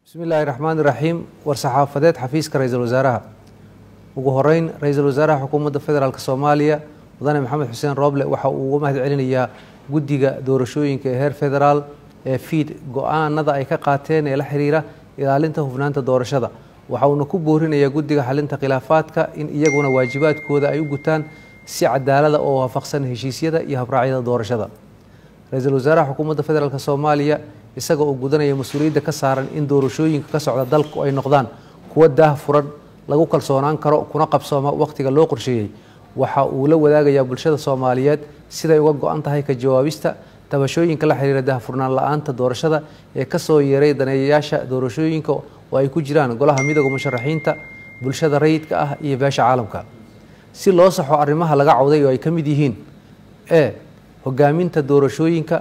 bismi illaahi raxmaan iraxiim war-saxaafadeed xafiiska ra-iisul wasaaraha ugu horeyn ra-iisul wasaaraha xukuumadda federaalk soomaaliya mudane maxamed xuseen rooble waxa uu uga mahad celinayaa guddiga doorashooyinka ee heer federaal ee fiid go-aanada ay ka qaateen ee la xiriira ilaalinta hufnaanta doorashada waxa uuna ku boorinayaa guddiga xalinta khilaafaadka in iyaguna waajibaadkooda ay u gutaan si cadaalada oo waafaqsan heshiisyada iyo habraacyada doorashada ra-iisul wasaaraha xukuumadda federaalk soomaaliya isaga oo gudanaya mas-uuliyadda ka saaran in doorashooyinka ka socda dalku ay noqdaan kuwo daah furan lagu kalsoonaan karo kuna qabsooma wakhtiga loo qorsheeyey waxa uu la wadaagayaa bulshada soomaaliyeed siday uga go-an tahay ka jawaabista tabashooyinka la xiriira daahfurnaan la-aanta doorashada ee kasoo yeeray daneeyayaasha doorashooyinka oo ay ku jiraan golaha midooda musharaxiinta bulshada rayidka ah iyo beesha caalamka si loo saxo arrimaha laga cawday oo ay ka mid yihiin e hogaaminta doorashooyinka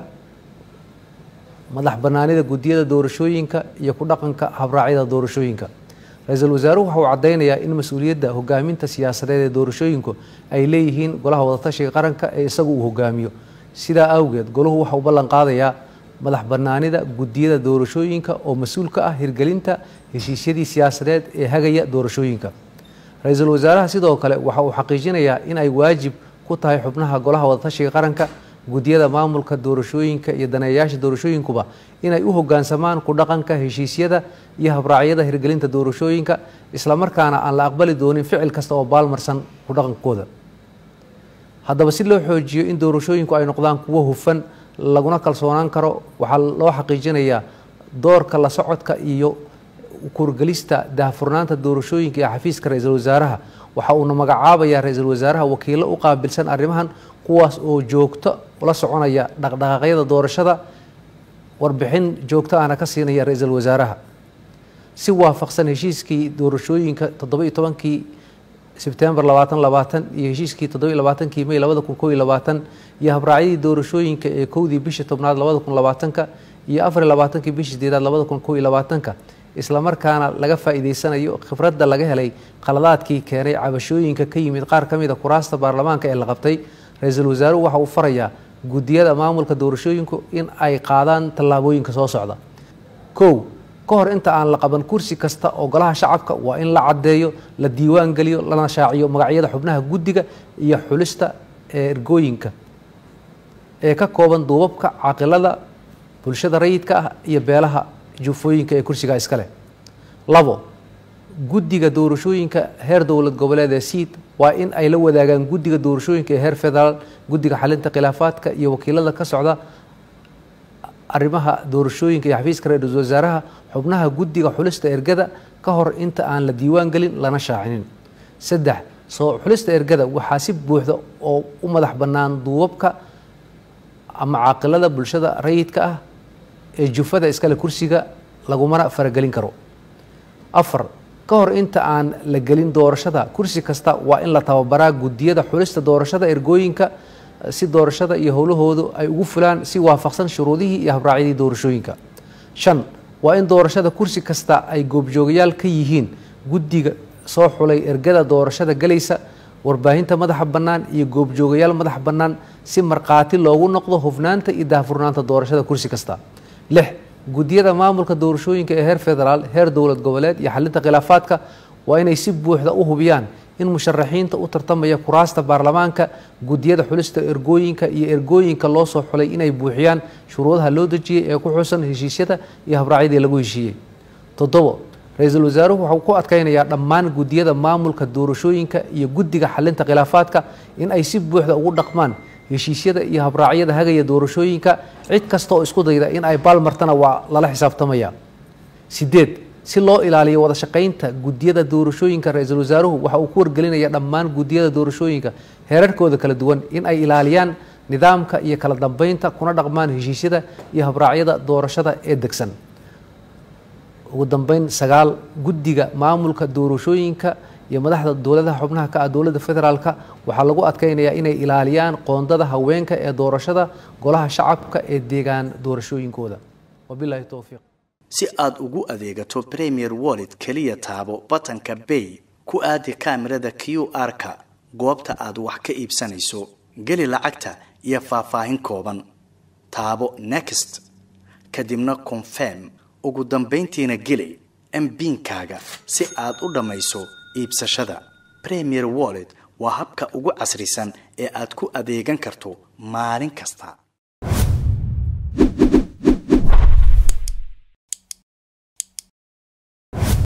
madax banaanida guddiyada doorashooyinka iyo ku dhaqanka habraacyada doorashooyinka ra-iisul wasaaruhu waxa uu caddeynayaa in mas-uuliyadda hogaaminta siyaasadeed ee doorashooyinku ay leeyihiin golaha wadatashiga qaranka ee isagu uu hogaamiyo sidaa awgeed golahu waxa uu ballan qaadayaa madax banaanida guddiyada doorashooyinka oo mas-uul ka ah hirgelinta heshiisyadii siyaasadeed ee hagaya doorashooyinka ra-iisul wasaaraha sidoo kale waxa uu xaqiijinayaa in ay waajib ku tahay xubnaha golaha wadatashiga qaranka guddiyada maamulka doorashooyinka iyo daneeyayaasha doorashooyinkuba inay u hogaansamaan ku dhaqanka heshiisyada iyo habraacyada hirgelinta doorashooyinka islamarkaana aan la aqbali doonin ficil kasta oo baalmarsan ku dhaqankooda haddaba si loo xoojiyo in doorashooyinku ay noqdaan kuwo hufan laguna kalsoonaan karo waxaa loo xaqiijinayaa doorka la socodka iyo kurgelista daahfurnaanta doorashooyinka ee xafiiska ra-iisul wasaaraha waxa uuna magacaabayaa ra-iisul wasaaraha wakiilo u qaabilsan arrimahan kuwaas oo joogto ula soconaya dhaqdhaqaaqyada doorashada warbixin joogto ahna ka siinaya ra-iisul wasaaraha si waafaqsan heshiiskii doorashooyinka toddoba-iyo tobankii sebtembar labaatan labaatan iyo heshiiskii toddoba-iyo labaatankii may labada kun kow iyo labaatan iyo habraacyadii doorashooyinka ee kowdii bishii tobnaad labada kun labaatanka iyo afar iyo labaatankii bishii sideedaad labada kun kow iyo labaatanka islamarkaana laga faa'iideysanayo khibradda laga helay qaladaadkii keenay cabashooyinka ka yimid qaar ka mid a kuraasta baarlamaanka ee la qabtay ra-iisul wasaaruhu waxa uu farayaa guddiyada maamulka doorashooyinku in ay qaadaan tallaabooyinka soo socda kow ka hor inta aan la qaban kursi kasta oo golaha shacabka waa in la caddeeyo la diiwaan geliyo lana shaaciyo magacyada xubnaha guddiga iyo xulista ee ergooyinka ee ka kooban duubabka caqilada bulshada rayidka ah iyo beelaha jufooyinka ee kursigaa iska leh labo guddiga doorashooyinka heer dowlad goboleed ee siid waa in ay la wadaagaan guddiga doorashooyinka ee heer federaal guddiga xalinta khilaafaadka iyo wakiilada ka socda arrimaha doorashooyinka iyo xafiiska ra-iisul wasaaraha xubnaha guddiga xulista ergada ka hor inta aan la diiwaan gelin lana shaacinin saddex soo xulista ergada waxaa si buuxda oo u madax bannaan duubabka ama caaqilada bulshada rayidka ah ee jufada iskale kursiga lagumana faragelin karo afar ka hor inta aan la gelin doorashada kursi kasta waa in la tababaraa guddiyada xulista doorashada ergooyinka si doorashada iyo howlahoodu ay ugu fulaan si waafaqsan shuruudihii iyo habraacyadii doorashooyinka shan waa in doorashada kursi kasta ay goobjoogayaal ka yihiin guddiga soo xulay ergada doorashada galaysa warbaahinta madaxa bannaan iyo goobjoogayaal madax bannaan si markhaati loogu noqdo hufnaanta iyo daahfurnaanta doorashada kursi kasta lix guddiyada maamulka doorashooyinka ee heer federaal heer dowlad goboleed iyo xalinta khilaafaadka waa inay si buuxda u hubiyaan in musharaxiinta u tartamaya kuraasta baarlamaanka guddiyada xulista ergooyinka iyo ergooyinka loo soo xulay inay buuxiyaan shuruudaha loo dejiyey ee ku xusan heshiisyada iyo habraacyadii lagu heshiiyey toddobo ra-iisul wasaaruhu waxau ku adkeynayaa dhammaan guddiyada maamulka doorashooyinka iyo guddiga xalinta khilaafaadka in ay si buuxda ugu dhaqmaan heshiisyada iyo habraacyada hagaya doorashooyinka cid kasta oo isku dayda in ay baalmartana waa lala xisaabtamaya sideed si loo ilaaliyo wada shaqaynta guddiyada doorashooyinka ra-iisul wasaaruhu waxa uu ku wargelinaya dhammaan guddiyada doorashooyinka heerarkooda kala duwan in ay ilaaliyaan nidaamka iyo kala dambeynta kuna dhaqmaan heshiisyada iyo habraacyada doorashada ee degsan ugu dambeyn sagaal guddiga maamulka doorashooyinka iyo madaxda dowladaha xubnaha ka ah dowladda federaalka waxaa lagu adkeynayaa inay ilaaliyaan qoondada haweenka ee doorashada golaha shacabka ee deegaan doorashooyinkooda wabilaahi towfiiq si aad ugu adeegato premier wallet keliya taabo batanka bay ku aadi kaamirada q r-ka goobta aad wax ka iibsanayso geli lacagta iyo faahfaahin kooban taabo next kadibna confirm ugu dambayntiina geli mbiinkaaga si aad u dhammayso iibsashada premier wallet waa habka ugu casrisan ee aad ku adeegan karto maalin kasta